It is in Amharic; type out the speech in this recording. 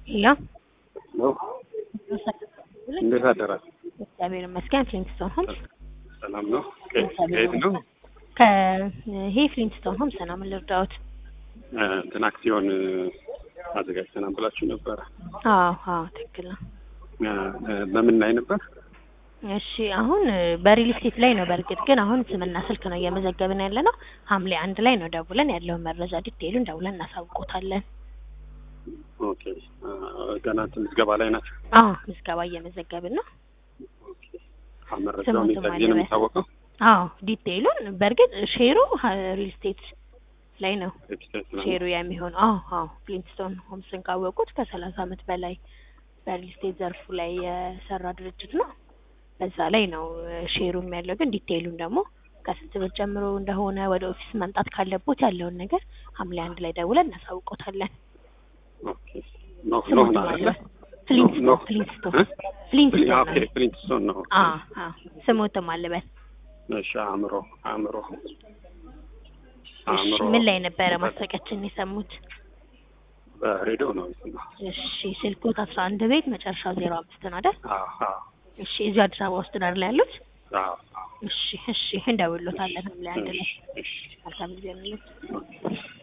ሄሎ ነው። እንዴት አደራችሁ? እግዚአብሔር ይመስገን። ፍሊንትስቶን ሆምስ ሰላም ነው። ከየት ነው? ከይሄ ፍሊንትስቶን ሆምስ ነው። ምን ልርዳዎት? እንትን አክሲዮን አዘጋጅተናል ብላችሁ ነበረ። አዎ አዎ፣ ትክክል ነው። በምን ላይ ነበር? እሺ አሁን በሪል ስቴት ላይ ነው። በእርግጥ ግን አሁን ስምና ስልክ ነው እየመዘገብን ያለ ነው። ሐምሌ አንድ ላይ ነው ደውለን ያለውን መረጃ ዲቴይሉን ደውለን እናሳውቆታለን። ኦኬ ገና እንትን ምዝገባ ላይ ናቸው። አዎ ምዝገባ እየመዘገብን ነው። መረጃውን የታየ ነው የሚታወቀው። አዎ ዲቴይሉን በእርግጥ ሼሩ ሪል ስቴት ላይ ነው ዌብሳይት ነው። ሼሩ የሚሆነው። አዎ አዎ ፍሊንትስቶን ሆምስን ካወቁት ከሰላሳ ዓመት በላይ በሪል ስቴት ዘርፉ ላይ የሰራ ድርጅት ነው። በዛ ላይ ነው ሼሩም ያለው። ግን ዲቴይሉን ደግሞ ከስንት ብር ጀምሮ እንደሆነ ወደ ኦፊስ መምጣት ካለቦት ያለውን ነገር ሐምሌ አንድ ላይ ደውለን እናሳውቆታለን። ኦኬ ኖ ኖ ስሙት ነው ማለት አይደለ? ፍሊንትስቶን ኖ ፍሊንትስቶን እ? ፍሊንትስቶን ኦኬ ነው። ፍሊንትስቶን ነው። አዎ አዎ ስሙትም አልበል። እሺ አእምሮ አእምሮ እሺ አእምሮ ምን ላይ ነበረ ማስታወቂያችን የሰሙት? በሬዲዮ ነው የሰማሁት። እሺ ስልኮት አስራ አንድ ቤት መጨረሻው ዜሮ አምስት ነው አይደል? አዎ አዎ እሺ እዚሁ አዲስ አበባ ውስጥ ነው አይደል ያሉት? አዎ አዎ። እሺ እሺ እንደውሎታለን ሐምሌ አንድ ላይ እሺ እሺ መልካም ጊዜ ነው።